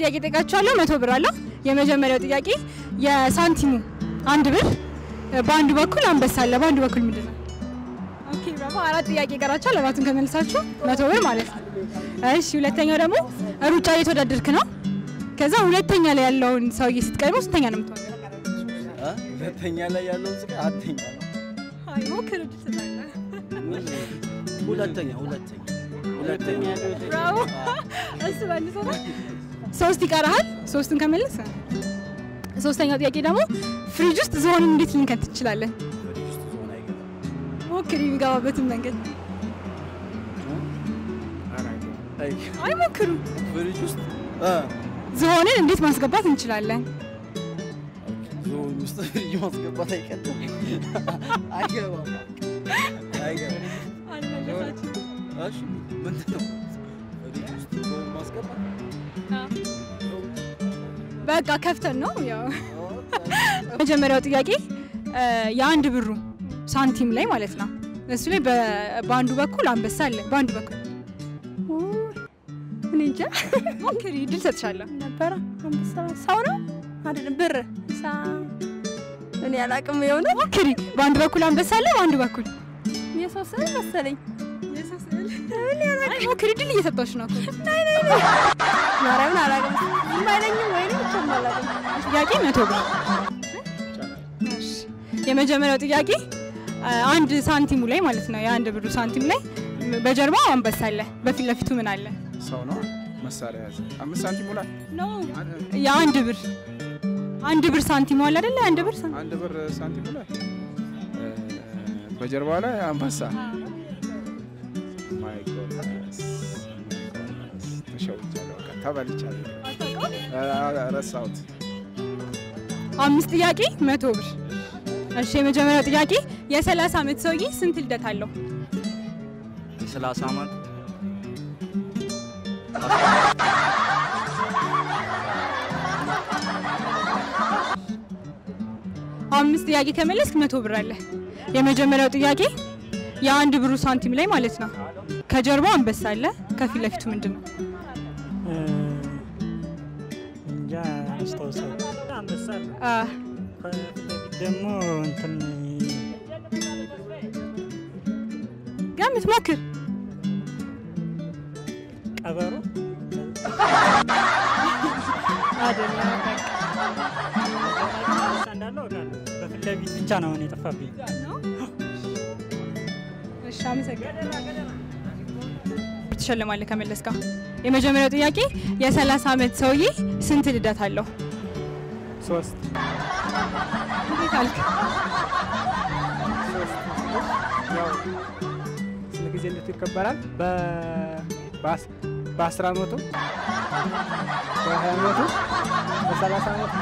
ጥያቄ ጠይቃችኋለሁ። መቶ ብር አለው። የመጀመሪያው ጥያቄ የሳንቲሙ አንድ ብር በአንዱ በኩል አንበሳ አለ፣ በአንዱ በኩል ምንድን ነው? ኦኬ ብራቮ። አራት ጥያቄ ይቀራችኋል። አራቱን ከመልሳችሁ መቶ ብር ማለት ነው። እሺ ሁለተኛው ደግሞ ሩጫ እየተወዳደርክ ነው። ከዛ ሁለተኛ ላይ ያለውን ሰውዬ ስትቀድመው ስንተኛ ነው የምትሆነው? ሁለተኛ ላይ ያለውን ስቃ አተኛ ነው። አይ ሞክር እድል ትሰጣለህ። ሁለተኛ ሁለተኛ ሁለተኛ ብራቮ። እሱ መልሶ ነው። ሶስት ይቀርሃል። ሶስቱን ከመለስ ሶስተኛው ጥያቄ ደግሞ ፍሪጅ ውስጥ ዝሆንን እንዴት ልንከት ትችላለን? ፍሪጅ ውስጥ ዝሆን አይገባም። ሞክር የሚገባበትን መንገድ። አይ አይ ሞክሩ። ፍሪጅ ውስጥ አ ዝሆንን እንዴት ማስገባት እንችላለን? ዝሆን ውስጥ ፍሪጅ ማስገባት አይቀርም። አይገባም አይገባም። እሺ ምንድን ነው ፍሪጅ ውስጥ ዝሆን ማስገባት? በቃ ከፍተን ነው ያው። መጀመሪያው ጥያቄ እ የአንድ ብሩ ሳንቲም ላይ ማለት ነው። እሱ ላይ በ- በአንዱ በኩል አንበሳ አለ፣ በአንዱ በኩል እኔ እንጃ ሞክሪ፣ ድል ሰጥሻለሁ። ነበረ አንበሳ ሰው ነው አይደለም ብር ሳ እኔ አላቅም የሆነ ሞክሪ፣ በአንዱ በኩል አንበሳ አለ፣ በአንዱ በኩል የሰው ስዕል መሰለኝ አይ ሞክሪ፣ ድል እየሰጠች ነው እኮ። ማርያምን አላቅም የማይለኝም ወይኔ ብቻ አላቅም ጥያቄ መቶ ብር። እሺ፣ የመጀመሪያው ጥያቄ አ, አንድ ሳንቲሙ ላይ ማለት ነው የአንድ ብሩ ሳንቲም ላይ በጀርባው አንበሳ አለ፣ በፊት ለፊቱ ምን አለ? ሰው ነው መሳሪያ ያዘ አምስት ሳንቲም ሙላ የአንድ ብር አንድ ብር ሳንቲሙ አለ አይደለ? አንድ ብር ሳንቲም አንድ ብር ሳንቲም ሙላ በጀርባው ላይ አንበሳ ማይ ጎድነስ ተሸውቻለሁ። በቃ ተበልቻለሁ። አ- ረሳሁት። አምስት ጥያቄ መቶ ብር። እሺ የመጀመሪያው ጥያቄ የ30 ዓመት ሰውዬ ስንት ልደት አለው? የሰላሳ ዓመት አምስት ጥያቄ ከመለስክ መቶ ብር አለ። የመጀመሪያው ጥያቄ የአንድ ብሩ ሳንቲም ላይ ማለት ነው ከጀርባው አንበሳ አለ፣ ከፊት ለፊቱ ምንድን ነው? እንጃ አስታውሰው አንበሳ አለ። አ፣ ከፊት ለፊት ደግሞ እንትን ገምት፣ ሞክር። ቀበሮ አይደለም። አንበሳ እንዳለ አውቃለሁ። በፊት ለፊት ብቻ ነው አሁን የጠፋብኝ። እሺ አመሰግናለሁ። ትሸልማለህ ከመለስካ። የመጀመሪያው ጥያቄ የ30 ዓመት ሰውዬ ስንት ልደት አለው? ሶስት እንዴት አልክ? ያው ስንት ጊዜ እንዴት ይከበራል? በ- በአስር አመቱ በሀያ አመቱ በሰላሳ አመቱ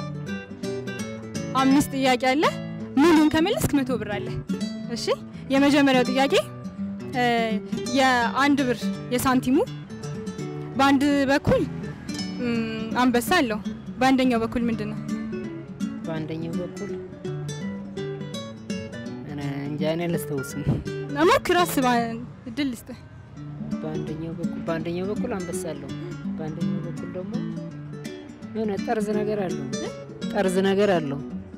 አምስት ጥያቄ አለ። ሙሉን ከመለስክ መቶ ብር አለ። እሺ የመጀመሪያው ጥያቄ እ የአንድ ብር የሳንቲሙ በአንድ በኩል እም፣ አንበሳ አለው። በአንደኛው በኩል ምንድን ነው? በአንደኛው በኩል እኔ እንጃ እኔ አላስታውስም። ሞክር፣ አስብ፣ እድል ልስጥህ። በአንደኛው በኩል በአንደኛው በኩል አንበሳ አለው። በአንደኛው በኩል ደግሞ የሆነ ጠርዝ ነገር አለው። ጠርዝ ነገር አለው።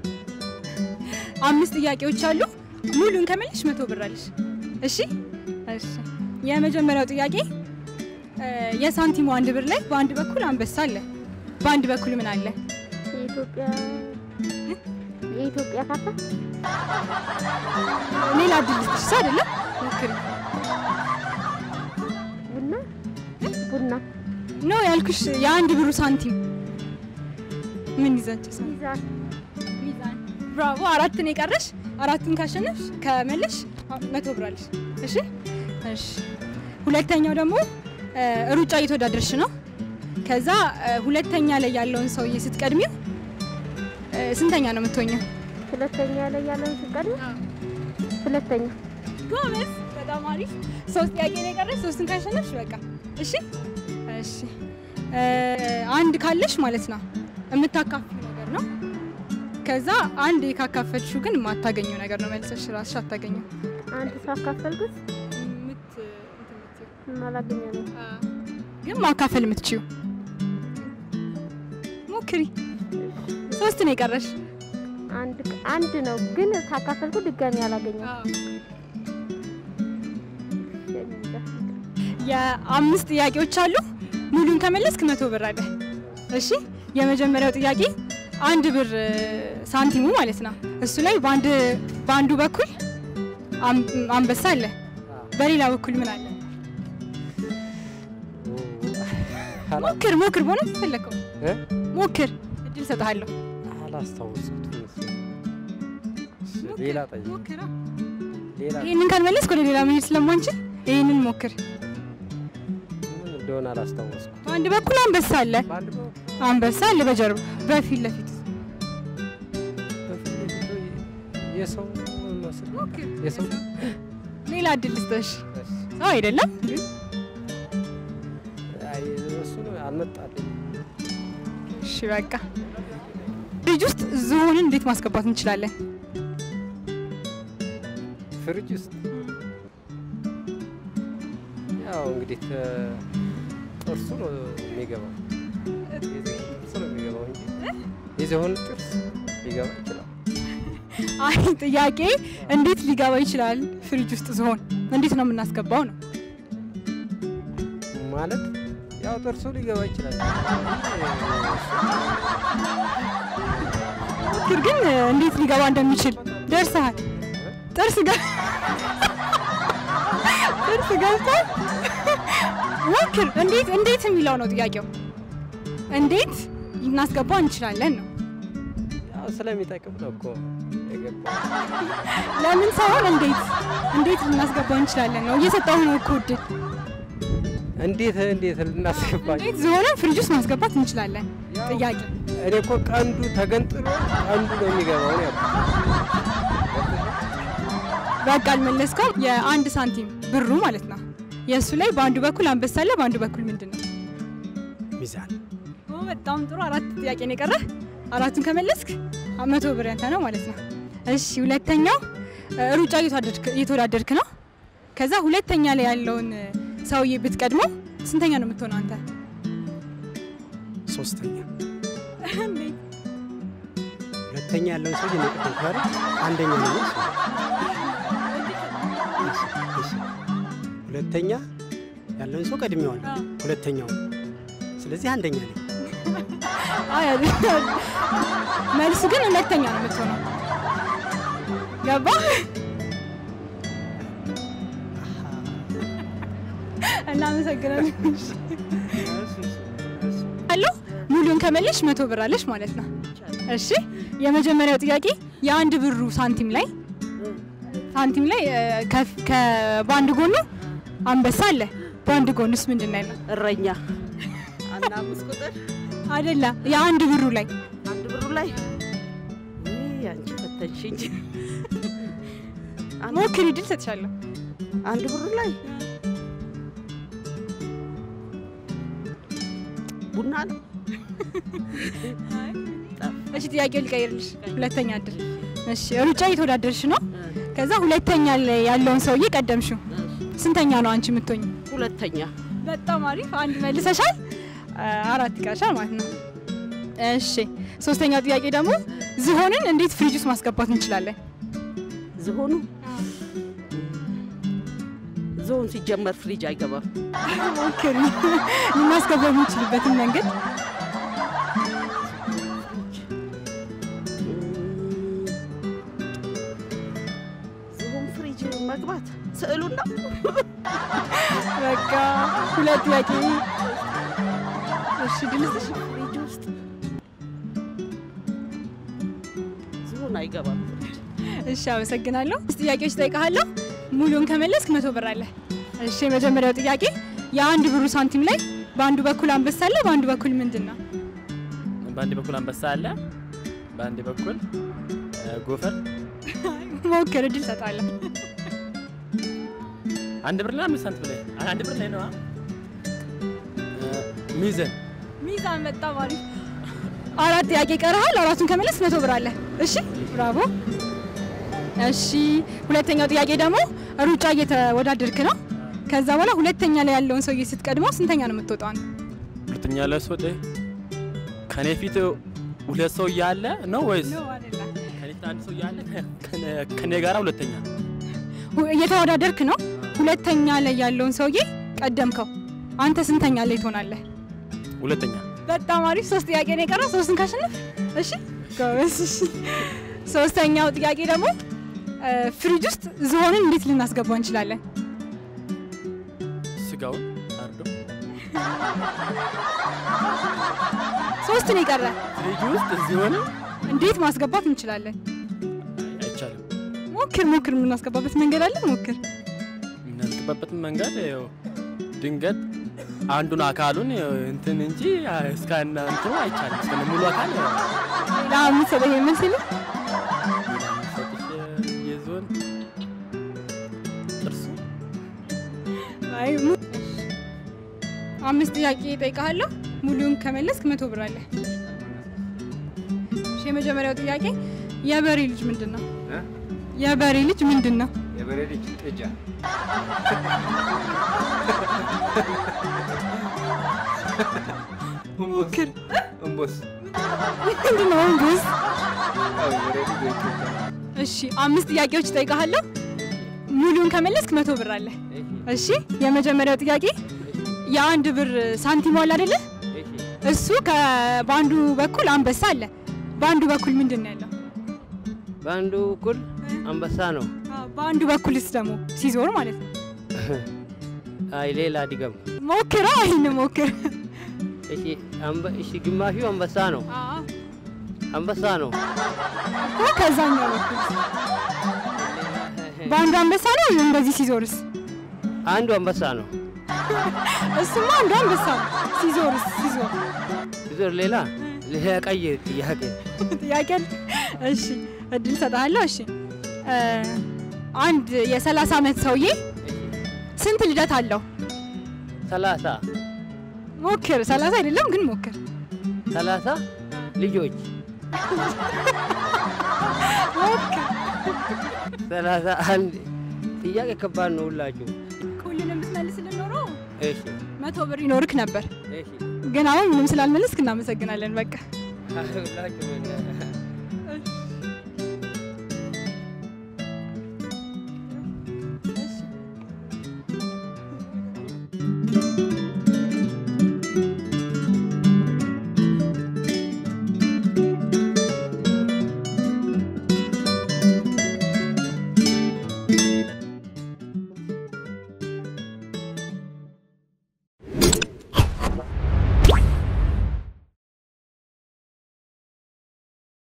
አምስት ጥያቄዎች አሉ። ሙሉን ከመለሽ መቶ ብር አለሽ። እሺ እሺ። የመጀመሪያው ጥያቄ እ የሳንቲሙ አንድ ብር ላይ በአንድ በኩል አንበሳ አለ፣ በአንድ በኩል ምን አለ? የኢትዮጵያ የኢትዮጵያ ካርታ ሌላ እድል ልስጥሽ። እሱ አይደለም ሞክሪ። ቡና ቡና ኖ ያልኩሽ የአንድ ብሩ ሳንቲም ምን ይዛቸው ሳንቲም ሚዛን ሚዛን። ብራቮ! አራት ነው የቀረሽ። አራቱን ካሸነፍሽ ከመለሽ መቶ ብር አለሽ። እሺ እሺ። ሁለተኛው ደግሞ እ ሩጫ እየተወዳደርሽ ነው። ከዛ እ ሁለተኛ ላይ ያለውን ሰውዬ ስትቀድሚው እ ስንተኛ ነው የምትሆኘው? ሁለተኛ ላይ ያለውን ሲቀድም ሁለተኛ ጎበዝ፣ በጣም አሪፍ። ሶስት ጥያቄ ነው የቀረሽ። ሶስቱን ካሸነፍሽ በቃ እሺ እሺ። እ አንድ ካለሽ ማለት ነው የምታካፍሉ ነገር ነው። ከዛ አንድ ካካፈልሽው ግን የማታገኘው ነገር ነው። መልሰሽ ራስሽ አታገኘው። አንድ ሰው አካፈልኩት ምት አላገኘ ነው ግን ማካፈል የምትችዩ ሞክሪ። ሶስት ነው የቀረሽ። አንድ አንድ ነው ግን ካካፈልኩ ድጋሚ አላገኘም። የአምስት ጥያቄዎች አሉ። ሙሉን ከመለስክ መቶ ብር አለ። እሺ የመጀመሪያው ጥያቄ አንድ ብር እ፣ ሳንቲሙ ማለት ነው። እሱ ላይ በአንድ በአንዱ በኩል አም- አንበሳ አለ፣ በሌላ በኩል ምን አለ? ሞክር ሞክር፣ በሆነ ፈለከው እ? ሞክር፣ እድል ሰጥሃለሁ። አላስታወስኩትም። እሺ፣ ሌላ ጠይቅ። ሞክር። ሌላ ይህንን ካልመለስክ ወደ ሌላ መሄድ ስለማንችል ይህንን ሞክር። ምን እንደሆነ አላስታወስኩም። በአንድ በኩል አንበሳ አለ፣ በአንድ በኩል አንበሳ አለ በጀርባ በፊት ለፊት በፊት ለፊቱ የሰው መስል ሞክር። የሰው ሌላ እድል ልስጥሽ። እሺ። ሰው አይደለም አይ፣ እሱ ነው አልመጣልኝ። እሺ በቃ ፍሪጅ ውስጥ ዝሆንን እንዴት ማስገባት እንችላለን? ፍሪጅ ውስጥ ያው እንግዲህ ተ- ጥርሱ ነው የሚገባው። የዝሆን ጥርስ ነው የሚገባው እንጂ የዝሆን ጥርስ ሊገባ ይችላል። አይ ጥያቄ እንዴት ሊገባ ይችላል? ፍሪጅ ውስጥ ዝሆን እንዴት ነው የምናስገባው ነው። ማለት ያው ጥርሱ ሊገባ ይችላል። ሞክር ግን እንዴት ሊገባ እንደሚችል ደርሰሃል። ጥርስ ገ ጥርስ ገብቷል። ሞክር። እንዴት እንዴት የሚለው ነው ጥያቄው። እንዴት ልናስገባው እንችላለን ነው። ያው ስለሚጠቅም ነው እኮ የገባው። ለምን ሳይሆን እንዴት እንዴት ልናስገባው እንችላለን ነው። እየሰጠሁ ነው እኮ እድል። እንዴት እንዴት ልናስገባ እንዴት ዝሆንን ፍሪጅ ውስጥ ማስገባት እንችላለን? ጥያቄ እኔ እኮ ቀንዱ ተገንጥሎ ቀንዱ ነው የሚገባው ነው ያልኩት። በቃ አልመለስከውም። የአንድ ሳንቲም ብሩ ማለት ነው። የእሱ ላይ በአንዱ በኩል አንበሳ አለ፣ በአንዱ በኩል ምንድን ነው? ሚዛን ኦ፣ በጣም ጥሩ። አራት ጥያቄ ነው የቀረህ። አራቱን ከመለስክ መቶ ብር ያንተ ነው ማለት ነው። እሺ፣ ሁለተኛው እ፣ ሩጫ እየተወዳደርክ- እየተወዳደርክ ነው። ከዛ ሁለተኛ ላይ ያለውን እ፣ ሰውዬ ብትቀድመው ስንተኛ ነው የምትሆነው አንተ? ሶስተኛ ሁለተኛ ያለውን ሰው የነቀደም ካለ አንደኛ ነው እሱ። እሺ፣ እሺ። ሁለተኛ ያለውን ሰው ቀድሜዋለሁ። ሁለተኛው ስለዚህ አንደኛ ነኝ። አይ፣ አይደለም። መልሱ ግን ሁለተኛ ነው የምትሆነው። ገባ? እናመሰግናለን። አለው ሙሉን ከመለሽ መቶ ብር አለሽ ማለት ነው። እሺ የመጀመሪያው ጥያቄ የአንድ ብሩ ሳንቲም ላይ ሳንቲም ላይ እ፣ ከፍ- ከ- በአንድ ጎኑ አንበሳ አለ። በአንድ ጎኑስ ምንድን ነው ያለው? እረኛ አንድ አምስት ቁጥር አይደለም፣ የአንድ ብሩ ላይ አንድ ብሩ ላይ ውይ፣ አንቺ ፈተንሽኝ። አንድ- ሞክሪ፣ ድል ሰጥሻለሁ። አንድ ብሩ ላይ ቡና ነው። እሺ ጥያቄው ሊቀይርልሽ፣ ሁለተኛ እድል። እሺ ሩጫ እየተወዳደርሽ ነው። ከዛ ሁለተኛ ላይ ያለውን ሰውዬ ቀደምሽው። ስንተኛ ነው አንቺ የምትሆኝ? ሁለተኛ በጣም አሪፍ፣ አንድ መልሰሻል። አ- አራት ይቀርሻል ማለት ነው። እሺ ሶስተኛው ጥያቄ ደግሞ ዝሆንን እንዴት ፍሪጅ ውስጥ ማስገባት እንችላለን? ዝሆኑ ዝሆን ሲጀመር ፍሪጅ አይገባም። ሞክሪ፣ ልናስገባ የምንችልበትን መንገድ ዝሆን ፍሪጅ መግባት ስዕሉን ነው። በቃ ሁለት ጥያቄ። እሺ ድልስሽ ፍሪጅ ውስጥ ዝሆን አይገባም። ፍሪጅ እሺ አመሰግናለሁ። ስ ጥያቄዎች ጠይቃለሁ። ሙሉን ከመለስክ መቶ ብር አለ። እሺ የመጀመሪያው ጥያቄ የአንድ ብሩ ሳንቲም ላይ በአንዱ በኩል አንበሳ አለ፣ በአንዱ በኩል ምንድን ነው? በአንድ በኩል አንበሳ አለ፣ በአንድ በኩል እ፣ ጎፈር። ሞክር፣ እድል ሰጣለሁ። አንድ ብር ላይ አምስት ሳንቲም ላይ አንድ ብር ላይ ነው። ሚዘን ሚዛን በጣም አሪፍ። አራት ጥያቄ ቀርሃል። አራቱን ከመለስ መቶ ብር አለ። እሺ ብራቮ። እሺ ሁለተኛው ጥያቄ ደግሞ ሩጫ እየተወዳደርክ ነው። ከዛ በኋላ ሁለተኛ ላይ ያለውን ሰውዬ ስትቀድመው ስንተኛ ነው የምትወጣው? አንተ? ሁለተኛ ላይ ስወጣ ከኔ ፊት ሁለት ሰው እያለ ነው ወይስ ነው አይደለም? ከኔ ፊት አንድ ሰው እያለ ከነ- ከኔ ጋራ ሁለተኛ? ሁ- እየተወዳደርክ ነው። ሁለተኛ ላይ ያለውን ሰውዬ ቀደምከው። አንተ ስንተኛ ላይ ትሆናለህ? ሁለተኛ። በጣም አሪፍ። ሶስት ጥያቄ ነው የቀረው። ሶስቱን ካሸነፍ እሺ፣ ጎበዝ። እሺ። ሶስተኛው ጥያቄ ደግሞ እ፣ ፍሪጅ ውስጥ ዝሆንን እንዴት ልናስገባው እንችላለን? ስጋውን አርዶ ሶስት ነው የቀረ። ፍሪጅ ውስጥ ሲሆን እንዴት ማስገባት እንችላለን? አይቻልም። ሞክር ሞክር። የምናስገባበት መንገድ አለ። ሞክር። የምናስገባበትን መንገድ ያው ድንገት አንዱን አካሉን ያው እንትን እንጂ እስከነ እንትኑ አይቻልም። እስከነ ሙሉ አካል ያው ሌላ የምትሰጠኝ የምንስል ሰጥሽ የዞን ጥርሱ አይ ሙ- አምስት ጥያቄ እጠይቅሃለሁ። ሙሉውን ከመለስክ መቶ ብር አለ። እሺ፣ የመጀመሪያው ጥያቄ የበሬ ልጅ ምንድን ነው? እ? የበሬ ልጅ ምንድን ነው? የበሬ ልጅ ጥጃ ሞክር። እምቦስ ምንድን ነው እንግስ? ያው የበሬ ልጅ ወይ ጥጃ እሺ፣ አምስት ጥያቄዎች እጠይቅሃለሁ። ሙሉውን ከመለስክ መቶ ብር አለ። እሺ፣ የመጀመሪያው ጥያቄ የአንድ ብር ሳንቲም አለ አይደለ? እሱ ከ- በአንዱ በኩል አንበሳ አለ። በአንዱ በኩል ምንድን ነው ያለው? በአንዱ በኩል አንበሳ ነው። አዎ፣ በአንዱ በኩልስ ደግሞ ሲዞር ማለት ነው። አይ ሌላ ድገም። ሞክራ ይህን ሞክር። እሺ አንበ- እሺ ግማሹ አንበሳ ነው። አንበሳ ነው። እኮ ከዛኛው በኩል በአንዱ አንበሳ ነው። እንደዚህ ሲዞርስ? አንዱ አንበሳ ነው። እሱማ አንዱ አንበሳ ነው። ሲዞርስ? ሲዞር ዞር ሌላ ሌላ ቀይ ጥያቄ ጥያቄ አለ? እሺ እድል ሰጥሃለሁ። እሺ እ፣ አንድ የ30 ዓመት ሰውዬ ስንት ልደት አለው? ሰላሳ ሞክር። 30 አይደለም ግን ሞክር። ሰላሳ ልጆች ሞክር። ሰላሳ አንድ ጥያቄ ከባድ ነው ሁላችሁ። ሁሉንም ብትመልስልን ኖሮ እሺ መቶ ብር ይኖርክ ነበር። እሺ ግን አሁን ምንም ስላልመለስክ እናመሰግናለን። በቃ ሁላችሁ